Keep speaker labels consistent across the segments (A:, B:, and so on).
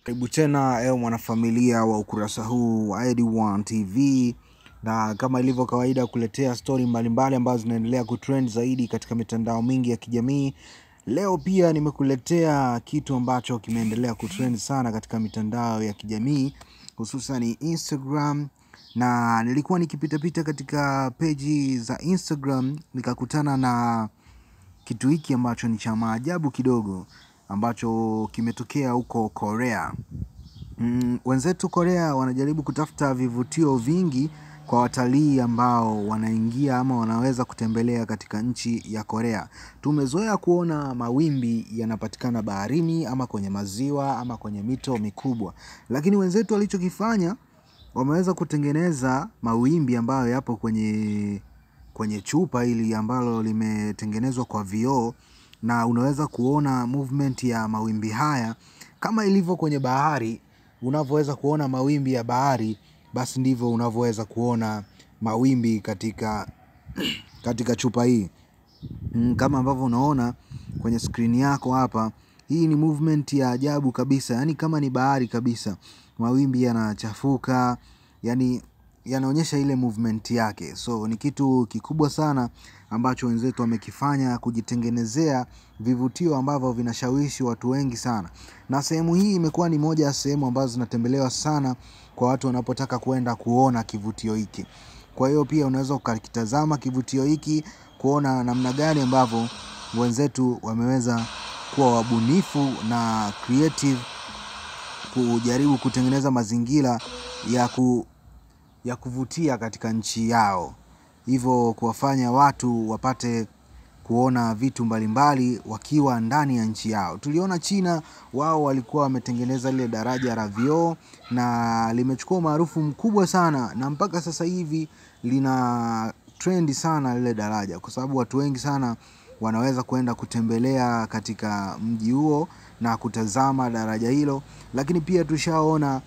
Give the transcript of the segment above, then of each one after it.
A: Karibu tena ewe mwanafamilia wa ukurasa huu wa Ed1 TV, na kama ilivyo kawaida kuletea stori mbalimbali ambazo zinaendelea kutrend zaidi katika mitandao mingi ya kijamii. Leo pia nimekuletea kitu ambacho kimeendelea kutrend sana katika mitandao ya kijamii hususan Instagram, na nilikuwa nikipitapita katika peji za Instagram nikakutana na kitu hiki ambacho ni cha maajabu kidogo ambacho kimetokea huko Korea. Mm, wenzetu Korea wanajaribu kutafuta vivutio vingi kwa watalii ambao wanaingia ama wanaweza kutembelea katika nchi ya Korea. Tumezoea kuona mawimbi yanapatikana baharini ama kwenye maziwa ama kwenye mito mikubwa, lakini wenzetu walichokifanya wameweza kutengeneza mawimbi ambayo yapo kwenye kwenye chupa hili ambalo limetengenezwa kwa vioo na unaweza kuona movement ya mawimbi haya kama ilivyo kwenye bahari. Unavyoweza kuona mawimbi ya bahari, basi ndivyo unavyoweza kuona mawimbi katika katika chupa hii. Mm, Kama ambavyo unaona kwenye skrini yako hapa, hii ni movement ya ajabu kabisa, yaani kama ni bahari kabisa, mawimbi yanachafuka, yani yanaonyesha ile movement yake. So ni kitu kikubwa sana ambacho wenzetu wamekifanya kujitengenezea vivutio ambavyo vinashawishi watu wengi sana, na sehemu hii imekuwa ni moja ya sehemu ambazo zinatembelewa sana kwa watu wanapotaka kuenda kuona kivutio hiki. Kwa hiyo pia unaweza ukakitazama kivutio hiki kuona namna gani ambavyo wenzetu wameweza kuwa wabunifu na creative kujaribu kutengeneza mazingira ya ku, ya kuvutia katika nchi yao, hivyo kuwafanya watu wapate kuona vitu mbalimbali wakiwa ndani ya nchi yao. Tuliona China, wao walikuwa wametengeneza lile daraja la vioo na limechukua umaarufu mkubwa sana, na mpaka sasa hivi lina trendi sana lile daraja, kwa sababu watu wengi sana wanaweza kwenda kutembelea katika mji huo na kutazama daraja hilo, lakini pia tushaona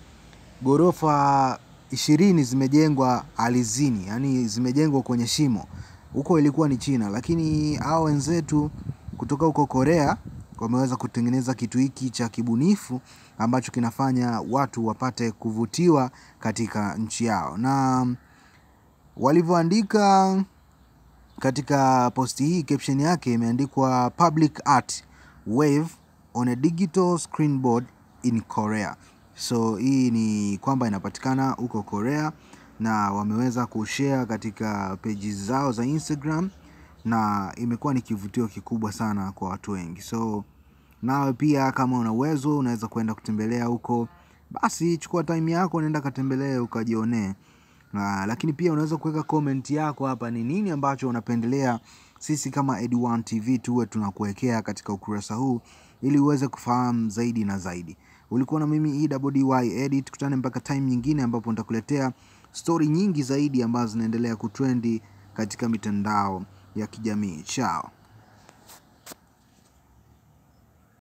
A: ghorofa ishirini zimejengwa alizini, yani zimejengwa kwenye shimo. Huko ilikuwa ni China, lakini hao wenzetu kutoka huko Korea wameweza kutengeneza kitu hiki cha kibunifu ambacho kinafanya watu wapate kuvutiwa katika nchi yao, na walivyoandika katika posti hii, caption yake imeandikwa public art wave on a digital screenboard in Korea. So hii ni kwamba inapatikana huko Korea na wameweza kushare katika pages zao za Instagram na imekuwa ni kivutio kikubwa sana kwa watu wengi. So nawe pia kama una uwezo unaweza kwenda kutembelea huko, basi chukua time yako, nenda katembelee ukajionee. Na, lakini pia unaweza kuweka comment yako hapa, ni nini ambacho unapendelea sisi kama Ed1 TV tuwe tunakuwekea katika ukurasa huu ili uweze kufahamu zaidi na zaidi. Ulikuwa na mimi EWDY Edit, tukutane mpaka time nyingine ambapo nitakuletea stori nyingi zaidi ambazo zinaendelea kutrendi katika mitandao ya kijamii. Chao.